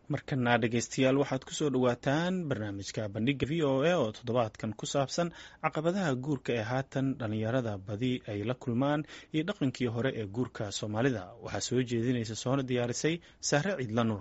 markana dhegeystayaal waxaad kusoo dhowaataan barnaamijka bandhiga v o a oo toddobaadkan ku saabsan caqabadaha guurka ee haatan dhallinyarada badi ay la kulmaan iyo dhaqankii hore ee guurka soomaalida waxaa soo jeedinaysa soona diyaarisay sahre ciidla nuur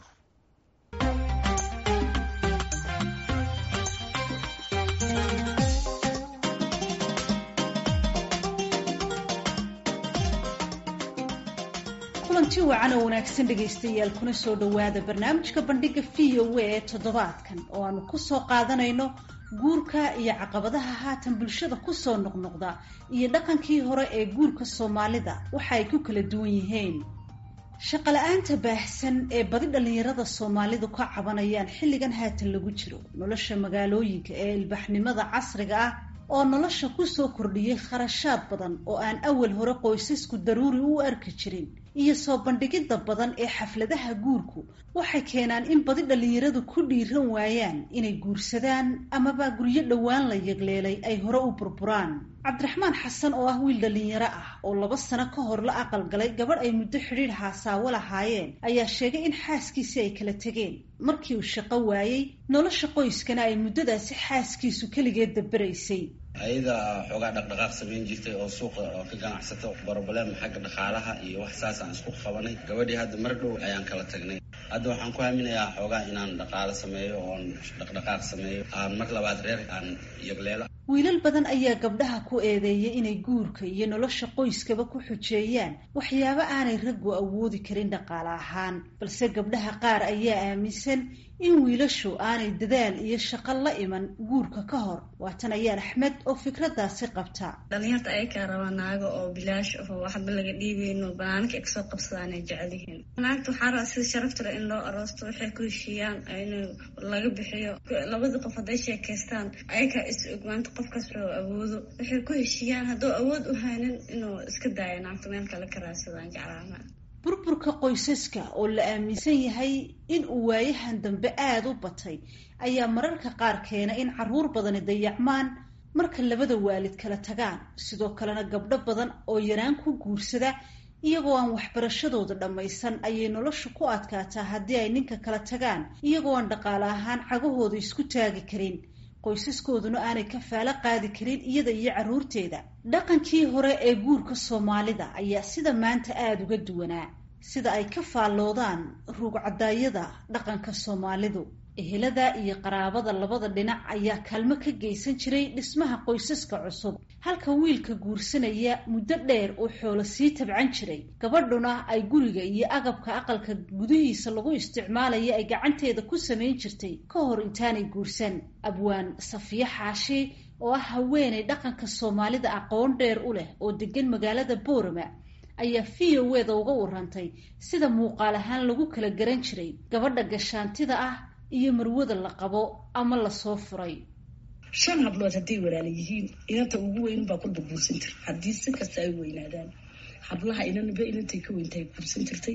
kulanti wacan oo wanaagsan dhegaystayaal kuna soo dhowaada barnaamijka bandhiga v o a ee toddobaadkan oo aanu kusoo qaadanayno guurka iyo caqabadaha haatan bulshada kusoo noqnoqda iyo dhaqankii hore ee guurka soomaalida waxa ay ku kala duwan yihiin shaqala-aanta baahsan ee badi dhallinyarada soomaalidu ka cabanayaan xilligan haatan lagu jiro nolosha magaalooyinka ee ilbaxnimada casriga ah oo nolosha kusoo kordhiyay kharashaad badan oo aan awal hore qoysasku daruuri u arki jirin iyo soo bandhigidda badan ee xafladaha guurku waxay keenaan in badi dhallinyaradu ku dhiiran waayaan inay guursadaan amaba guryo dhowaan la yegleelay ay hore u burburaan cabdiraxmaan xasan oo ah wiil dhallinyaro ah oo laba sano ka hor la aqalgalay gabadh ay muddo xidhiidh haasaawo lahaayeen ayaa sheegay in xaaskiisii ay kala tegeen markii uu shaqo waayey nolosha qoyskana ay muddadaasi xaaskiisu keligeed dabaraysay ayada xoogaa dhaqdhaqaaq samayn jirtay oo suuqa oo ka ganacsato broblem xagga dhaqaalaha iyo wax saas aan isku qabanay gabadhii hadda mar dhow ayaan kala tagnay hadda waxaan ku haminayaa xoogaa inaan dhaqaalo sameeyo oon dhaqdhaqaaq sameeyo aan mar labaad reer aan yagleelo wiilal badan ayaa gabdhaha ku eedeeyay inay guurka iyo nolosha qoyskaba ku xujeeyaan waxyaabo aanay raggu awoodi karin dhaqaale ahaan balse gabdhaha qaar ayaa aaminsan in wiilashu aanay dadaal iyo shaqo la iman guurka ka hor waatan ayaan axmed oo fikradaasi qabta dhalinyarta ayakaa rabaa naago oo bilaash aho waxba laga dhiibeyno banaanka ay kasoo qabsadaan ay jecel yihiin naagta waxaa rabaa sida sharaftale in loo aroosto waxay ku heshiiyaan in laga bixiyo labadii qof hadday sheekaystaan ayakaa is og maanta qofkaas rabo awoodo waxay ku heshiiyaan hadduu awood u haynin inuu iska daayo naagta meel kale ka raadsadaan jeclaana burburka qoysaska oo la aaminsan yahay in uu waayahan dambe aada u batay ayaa mararka qaar keena in caruur badani dayacmaan marka labada waalid kala tagaan sidoo kalena gabdho badan oo yaraan ku guursada iyagoo aan waxbarashadooda dhammaysan ayay nolosha ku adkaataa haddii ay ninka kala tagaan iyagoo aan dhaqaale ahaan cagahooda isku taagi karin qoysaskooduna aanay kafaalo qaadi karin iyada iyo carruurteeda dhaqankii hore ee guurka soomaalida ayaa sida maanta aada uga duwanaa sida ay ka faalloodaan ruugcadaayada dhaqanka soomaalidu ehelada iyo qaraabada labada dhinac ayaa kaalmo ka geysan jiray dhismaha qoysaska cusub halka wiilka guursanaya muddo dheer oo xoolo sii tabcan jiray gabadhuna ay guriga iyo agabka aqalka gudihiisa lagu isticmaalaya ay gacanteeda ku samayn jirtay ka hor intaanay guursan abwaan safiye xaashi oo ah haweenay dhaqanka soomaalida aqoon dheer u leh oo degan magaalada boorama ayaa v o eda uga warantay sida muuqaal ahaan lagu kala garan jiray gabadha gashaantida ah iyo marwada la qabo ama lasoo furay shan hablood hadday walaala yihiin inanta ugu weyn baa kulba guursan jirta haddii si kasta ay weynaadaan hablaha inanba inantay ka weyntahay guursan jirtay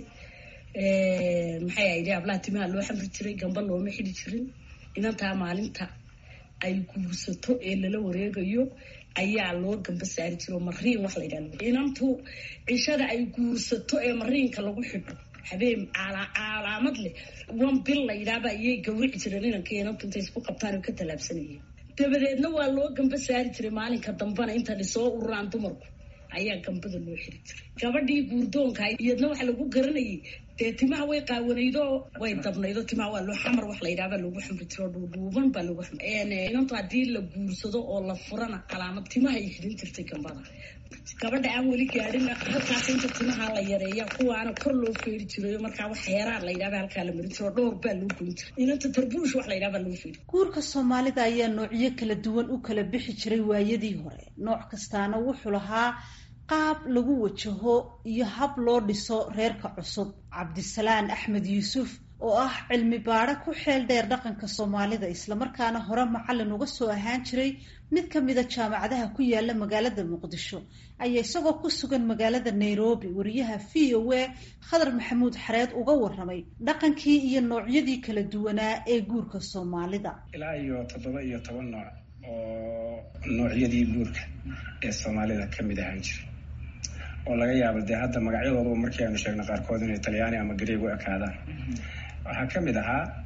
maxay ahayd hablaha timaha loo xamri jiray gamba looma xidi jirin inantaa maalinta ay guursato ee lala wareegayo ayaa loo gamba saari jiro mariin wax la yidhahdo inantu cishada ay guursato ee mariinka lagu xidho habeen calaamad leh wan bil la yidhaahba ayay gawrici jireen inanka inantu intay isku qabtaan oo ka tallaabsanayeen dabadeedna waa loo gamba saari jiray maalinka dambana inta soo ururaan dumarku ayaa gambada loo xiri jiray gabadhii guurdoonka iyadna waxa lagu garanayay dee timaha way qaawanaydo way dabnaydo timaha waa loo xamar wax la yidhahba lagu xamri jiro dhuudhuuban baa lagu inantu haddii la guursado oo la furana calaamad timaha ay xidhin jirtay gambada gabadha aan weli gaadhin halkaas inta timaha la yareeya kuwaana kor loo feeri jirayo markaa wax heeraa la yidhahba halkaa la marin jiro dhowr baa loo goyn jiray inanta tarbuush wax la yidhahba loo feeri guurka soomaalida ayaa noocyo kala duwan u kala bixi jiray waayadii hore nooc kastaana wuxuu lahaa qaab lagu wajaho iyo hab loo dhiso reerka cusub cabdisalaan axmed yuusuf oo ah cilmi baadho ku xeel dheer dhaqanka soomaalida islamarkaana hore macallin uga soo ahaan jiray mid ka mida jaamacadaha ku yaala magaalada muqdisho ayaa isagoo ku sugan magaalada nairobi wariyaha v o a khadar maxamuud xareed uga waramay dhaqankii iyo noocyadii kala duwanaa ee guurka soomaalida ilaa iyo toddoba iyo toban nooc oo noocyadii guurka ee soomaalida ka mid ahaan jira oo laga yaabo dee hadda magacyadooduba markii aanu sheegno qaarkood inay talyaani ama gareeg u ekaadaan waxaa ka mid ahaa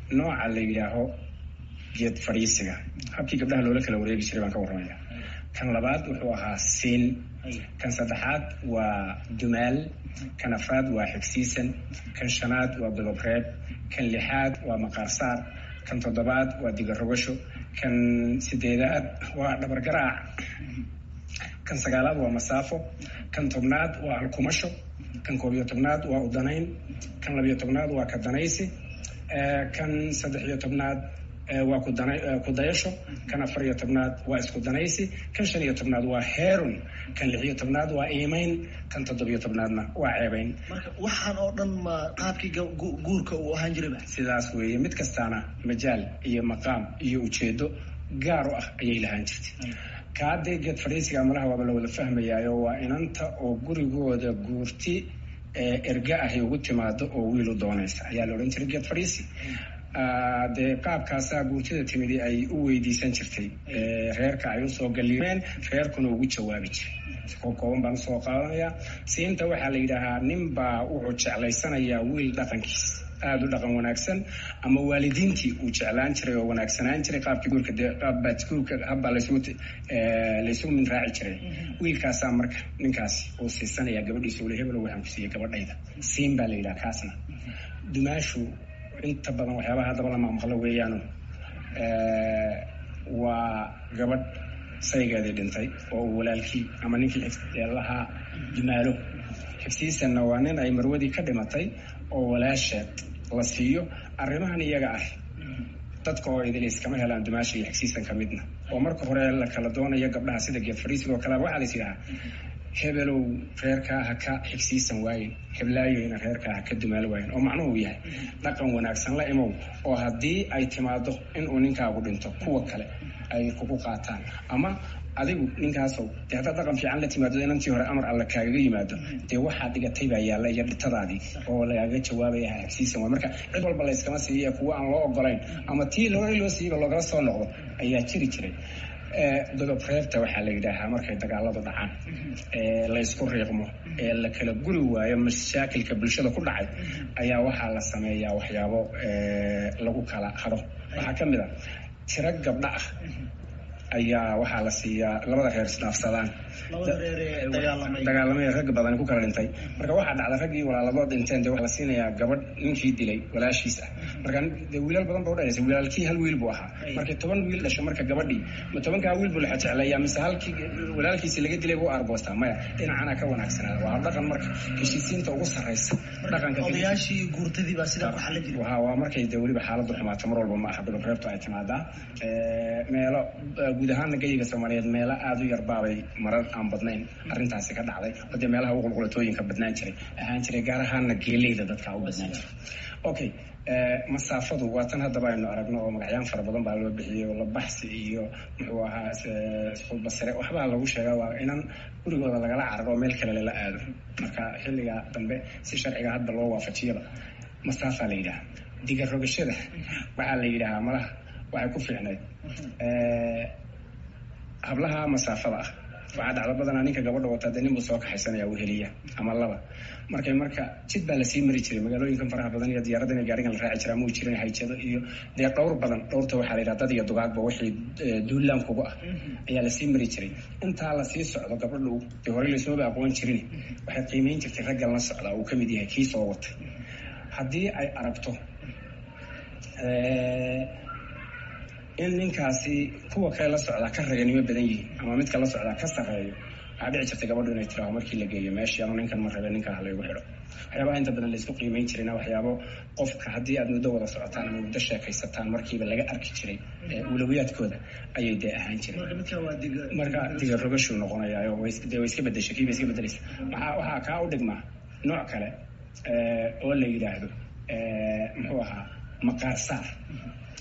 nooca la yidhaaho geed fadhiisiga habkii gabdhaha loola kala wareegi jiray baan ka warramaya kan labaad wuxuu ahaa siin kan saddexaad waa dumaal kan afraad waa xigsiisan kan shanaad waa godobreeb kan lixaad waa maqaarsaar kan toddobaad waa digarogasho kan sideedaad waa dhabargaraac kan sagaalaad waa masaafo kan tobnaad waa alkumasho kan koob iyo tobnaad waa udanayn kan labiyo tobnaad waa kadanaysi kan saddex iyo tobnaad waa kudayasho kan afar iyo tobnaad waa isku danaysi kan shan iyo tobnaad waa heerun kan lix iyo tobnaad waa iimayn kan toddobiyo tobnaadna waa ceebayn marka waxaan oo dhan ma qaabkii guurka uu ahaan jirayba sidaas weeye mid kastaana majaal iyo maqaam iyo ujeedo gaar u ah ayay lahaan jirtay kaadee geed fadhiisiga malaha waaba la wada fahmayaayo waa inanta oo gurigooda guurti erga ahy ugu timaado oo wiil u doonaysa ayaa la odhan jiray geed fadhiisi dee qaabkaasaa guurtida timidi ay u weydiisan jirtay reerka ay usoo gallimeen reerkuna ugu jawaabi jiray ko kooban baan usoo qaadanayaa siinta waxaa la yidhaahaa nin baa wuxuu jeclaysanayaa wiil dhaqankiis aada u dhaqan wanaagsan ama waalidiintii uu jeclaan jiray oo wanaagsanaan jiray qaabkii guurka dee qaabbaad guurka habbaa laysugu laysugu min raaci jiray wiilkaasaa marka ninkaasi uu siisanayaa gabadhiisa ule hebelo waxaan ku siiyey gabadhayda siin baa la yidhaha kaasna dumaashu inta badan waxyaabaha haddaba la maqmaqlo weeyaano waa gabadh saygeedii dhintay oo uu walaalkii ama ninkii lahaa dumaalo xigsiisanna waa nin ay marwadii ka dhimatay oo walaasheed la siiyo arrimahan iyaga ah dadka oo idilis kama helaan dumaasha iyo xigsiisan ka midna oo marka hore la kala doonayo gabdhaha sida geed fariisiga oo kalea waxaa lais yidhahaa hebelow reerkaa ha ka xigsiisan waayen heblaayoyna reerkaa ha ka dumaalo waayen oo macnuhu yahay dhaqan wanaagsan la imow oo haddii ay timaado inuu ninkaagu dhinto kuwa kale ay kugu qaataan ama adigu ninkaasow dee haddaad dhaqan fiican la timaado inantii hore amar alla kaagaga yimaado dee waxaa dhigatay baa yaalla iyo dhitadaadii oo lagaaga jawaabaya xigsiisan waay marka cid walba layskama siiya kuwa aan loo ogolayn ama tii loo loo siiyaba loogala soo noqdo ayaa jiri jiray godob reebta waxaa la yidhaahaa markay dagaaladu dhacaan ee laysku riiqmo ee la kala guri waayo mashaakilka bulshada ku dhacay ayaa waxaa la sameeyaa waxyaabo lagu kala haro waxaa ka mid a tiro gabdha ah ayaa waxaa la siiyaa labada reer isdhaafsadaan dagaalamay rag badan ku kala dhintay marka waxaa dhacda raggii walaalaboo dhinteen de waxaa la siinayaa gabadh ninkii dilay walaashiis ah marka de wiilal badan ba udhalaysa wiilaalkii hal wiil buu ahaa markii toban wiil dhasho marka gabadhii ma tobankaa wiil buu laxa jecleeyaa mise halkii walaalkiisi laga dilay buu argoostaa maya dhinacana ka wanaagsanaada waa dhaqan marka heshiisiinta ugu sarraysa dhaqanka odayaashii guurtadii baa sidaa ku xalla jiri waa markay de weliba xaaladdu xumaato mar walba ma aha godob reebtu ay timaadaa meelo guud ahaana gayiga soomaaliyeed meelo aada u yarbaabay marar aan badnayn arrintaasi ka dhacday oo dee meelaha ugu qulqulatooyinka badnaan jiray ahaan jiray gaar ahaana geeleyda dadka u badnaan jiray okay masaafadu waa tan haddaba aynu aragno oo magacyaan fara badan baa loo bixiyey oo labaxsi iyo muxuu ahaa isqulbasare waxbaa lagu sheegaa waa inan gurigooda lagala cararo oo meel kale lala aado marka xilliga dambe si sharciga hadda loo waafajiyaba masaafaa la yidhaha diga rogashada waxaa la yidhahaa malaha waxay ku fiicnayd hablaha masaafada ah waxaa dhacdo badanaa ninka gabadha wataa dee ninbuu soo kaxaysanaya uu heliya ama laba markay marka jid baa lasii mari jiray magaalooyinkan faraha badan iyo diyaarada in gaarigan la raaci jiraa muu jirin hayjado iyo dee dhowr badan dhowrta waxaa la yidhaha dad iyo dugaagba wixii duulaan kugu ah ayaa lasii mari jiray intaa lasii socdo gabadhu dee horey laysmaba aqoon jirin waxay qiimeyn jirtay raggan la socdaa uu kamid yahay kii soo watay haddii ay aragto in ninkaasi kuwa kale la socdaa ka raganimo badan yihiin ama midka la socdaa ka sarreeyo waxaa dhici jirtay gabadhu inay tiraho markii la geeyo meeshii ama ninkan ma rabe ninkan halaygu xidho waxyaabaha inta badan laysku qiimeyn jirayna waxyaabo qofka haddii aad muddo wada socotaan ama muddo sheekaysataan markiiba laga arki jiray ulawiyaadkooda ayay dee ahaan jireen marka diga rogashuu noqonayaa dee way iska bedeshay kiiba iska bedelaysa maxaa waxaa kaa u dhigmaa nooc kale oo la yidhaahdo muxuu ahaa maqaar saar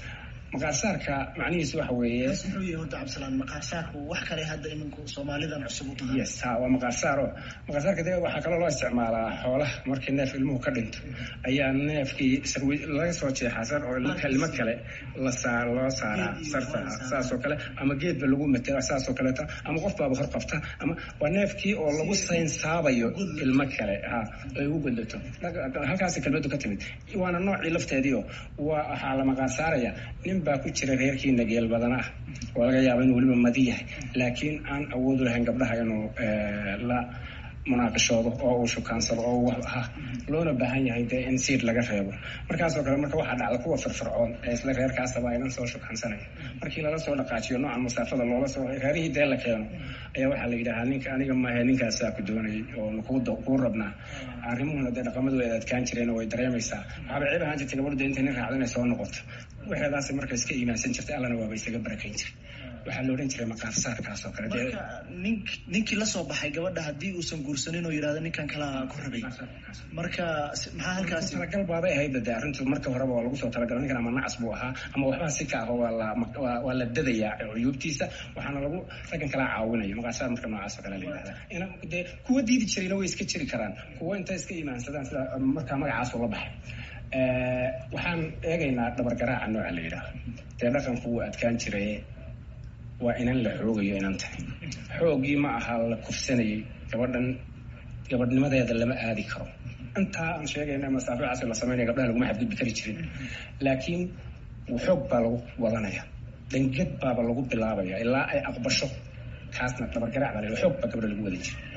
maqaarsaarka macnihiisu waxa weeye muxuu yahay horta cabdisalaan maqaarsaarku wax kale hadda iminku soomaalidan cusub u tahay yes ha waa maqaarsaaro maqaarsaarka de waxaa kaloo loo isticmaalaa xoolaha markii neef ilmuhu ka dhinto ayaa neefkii sarwi laga soo jeexaa sar oo kelimo kale la saa loo saaraa sarta saas oo kale ama geedba lagu matela saas oo kaleeta ama qof baaba hor qabta ama waa neefkii oo lagu saynsaabayo ilmo kale ha ay ugu godlato halkaasi kelmadu ka timid waana noocii lafteediio waa waxaa la maqaarsaaraya nin baa ku jira reerkii nageel badan ah oo laga yaaba inuu weliba madi yahay laakiin aan awood u lahayn gabdhaha inuu la munaaqishoodo oo uu shukaansado oo ha loona baahan yahay dee in siid laga reebo markaasoo kale marka waxaa dhacda kuwa firfircoon ee isla reerkaasaba aynan soo shukaansanaya markii lala soo dhaqaajiyo noocan masaafada loola soo reerihii dee la keeno ayaa waxaa la yidhahaa ninka aniga maahe ninkaasaa ku doonayay oo kuu rabnaa arrimuhuna dee dhaqamadu ay adkaan jireen oo way dareemaysaa waxaaba ceeb ahaan jirtay gabadhu dee intay nin raacdo inay soo noqoto waxeedaasi marka iska iimaansan jirtay allana waaba isaga barakayn jiray waxaa la odhan jiray maqaarsaarkaas oo kale marka nink ninkii lasoo baxay gabadha haddii uusan guursanin oo yidhahdo ninkan kalaa ku rabay marka maxaa halkaasi talagal baabay ahayd dee arrintu marka horeba waa lagu soo talagalo ninkan ama nacas buu ahaa ama waxbaa si ka ah waa la waa la dadayaa cuyuubtiisa waxaana lagu raggan kalaa caawinayo maqaarsaar marka noocaas oo kale la yidhahda ina dee kuwa diidi jirayna way iska jiri karaan kuwa intay iska iimaansadaan sida markaa magacaas ula baxay waxaan eegaynaa dhabargaraaca nooca la yidhaaho dee dhaqanku wuu adkaan jiray waa inan la xoogayo inan tahay xoogii ma aha la kufsanayay gabadhan gabadhnimadeeda lama aadi karo intaa aan sheegayna masaaficaas la sameynaya gabdhaha laguma xadgudbi kari jirin laakiin xoog baa lagu wadanaya dangad baaba lagu bilaabaya ilaa ay aqbasho kaasna dhabargaraac baa la xoog baa gabdha lagu wada jira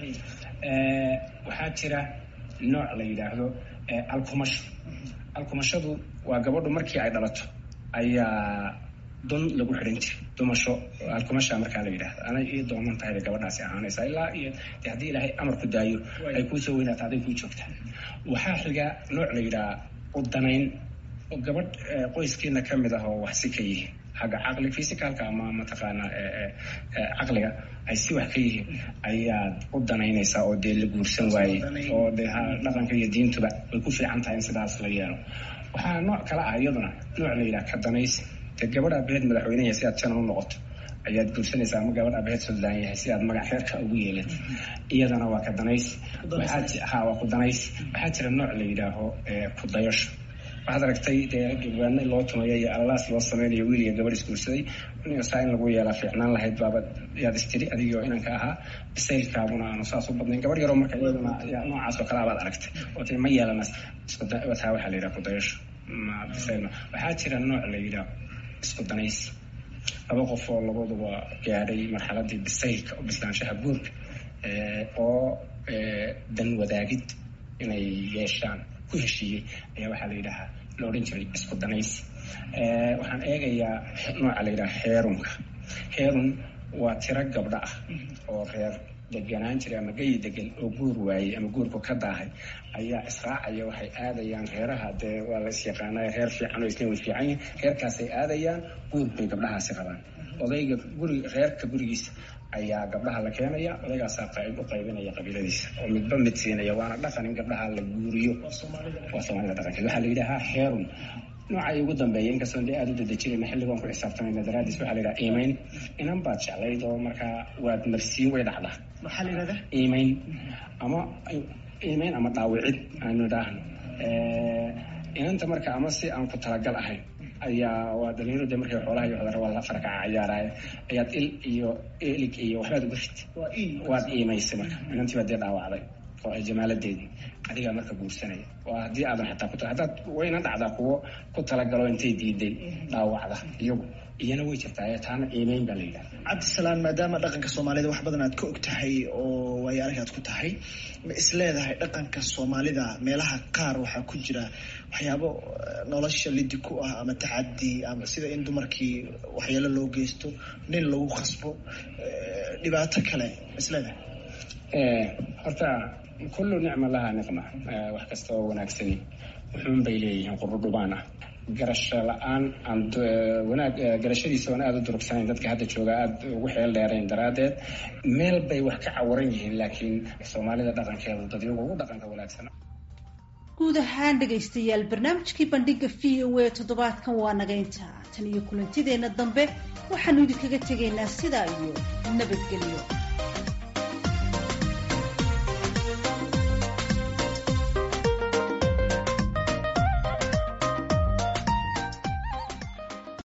waxaa jira nooc la yidhaahdo alkumasho alkumashadu waa gabadhu markii ay dhalato ayaa don lagu xidhan jiray dumasho alkumasha markaa la yidhahdo anay ii doonan tahay bay gabadhaasi ahaanaysaa ilaa iyo de haddii ilaahay amar ku daayo ay kuusoo weynaato aday kuu joogtaa waxaa xiga nooc la yidhaha udanayn oo gabadh qoyskiina ka mid ah oo wax si ka yihiin xagga caqli physicalka ama mataqaana caqliga ay si wax ka yihiin ayaad u danaynaysaa oo dee la guursan waayey oo dee dhaqanka iyo diintuba way ku fiican tahay in sidaas la yeelo waxaa nooc kale ah iyaduna nooc la yidhaha kadanaysi dee gabadh aabaheed madaxweyne yahay si aad janan u noqoto ayaad guursanaysaa ama gabadh aabaheed suldaan yahay si aad magac reerka ugu yeelato iyadana waa kadanaysi ha waa kudanaysi waxaa jira nooc la yidhaaho kudayasho waxaad aragtay dee gabaano loo tumayo iyo allaas loo sameynayo wiil iyo gabadh isguursaday saa in lagu yeelaa fiicnaan lahayd baaba yaad istiri adigoo inanka ahaa bisaylkaaguna aanu saas u badnayn gabadh yaroo marka iyaduna noocaas oo kale abaad aragtay oo tii ma yeelanas taa waxaa la yidhaha kudayasho ma bisayl waxaa jira nooc la yidhaha isku danaysi laba qof oo labaduba gaadhay marxaladii bisaylka oo bislaanshaha guurka oo dan wadaagid inay yeeshaan ku heshiiyey ayaa waxaa la yidhahaa la odhan jiray isku danaysi waxaan eegayaa nooca la yidhaha heerunka heerun waa tiro gabdho ah oo reer deganaan jiray ama gayi degan oo guur waayey ama guurku ka daahay ayaa israacaya waxay aadayaan reeraha dee waa la isyaqaanay reer fiican oo isna way fiican yihin reerkaasay aadayaan guur bay gabdhahaasi qabaan odayga guri reerka gurigiisa ayaa gabdhaha la keenaya odaygaasaa qayb u qaybinaya qabiiladiisa oo midba mid siinaya waana dhaqan in gabdhaha la guuriyo waa soomaalida dhaqankeed waxaa la yidhahaa heerun noocay ugu dambeeya inkastoon dee aada u dadejinayna xilligoon ku xisaabtamayna daraadiis waxaa la yidhaha iimayn inan baad jeclayd oo markaa waad marsiin way dhacdaa maxaa la yidhahdaa iimayn ama iimayn ama dhaawicid aanu idhaahno inanta marka ama si aan ku talagal ahayn ayaa waa dhalinyaro de markay xoolaha iyo cudara waa la farkaca cayaaraaye ayaad il iyo elig iyo waxbaad uga rid waad iimaysay marka inantii baad dee dhaawacday oo ay jamaaladeedii adigaa marka guursanaya oo haddii aadan xataa ku haddaad wayna dhacdaa kuwo ku talagalo intay diiday dhaawacda iyagu iyana way jirtaa taana iimeyn baa la yidhaha cabdisalaan maadaama dhaqanka soomaalida wax badan aad ka og tahay oo waayo arag aad ku tahay ma is leedahay dhaqanka soomaalida meelaha qaar waxaa ku jira waxyaabo nolosha lidi ku ah ama tacadi ama sida in dumarkii waxyaalo loo geysto nin lagu khasbo dhibaato kale ma is leedahay horta kullu nicma lahaa niqma wax kasta oo wanaagsani wuxuun bay leeyihiin qurudhubaan ah garasho la-aan aan wanaag garashadiisa oon aada u durugsanayn dadka hadda jooga aada ugu xeel dheerayn daraaddeed meel bay wax ka cawaran yihiin laakiin soomaalida dhaqankeedu dad iyagu ugu dhaqanka wanaagsan guud ahaan dhegaystayaal barnaamijkii bandhiga v o a toddobaadkan waa naga intaa tan iyo kulantideenna dambe waxaanu idinkaga tegaynaa sidaa iyo nabadgelyo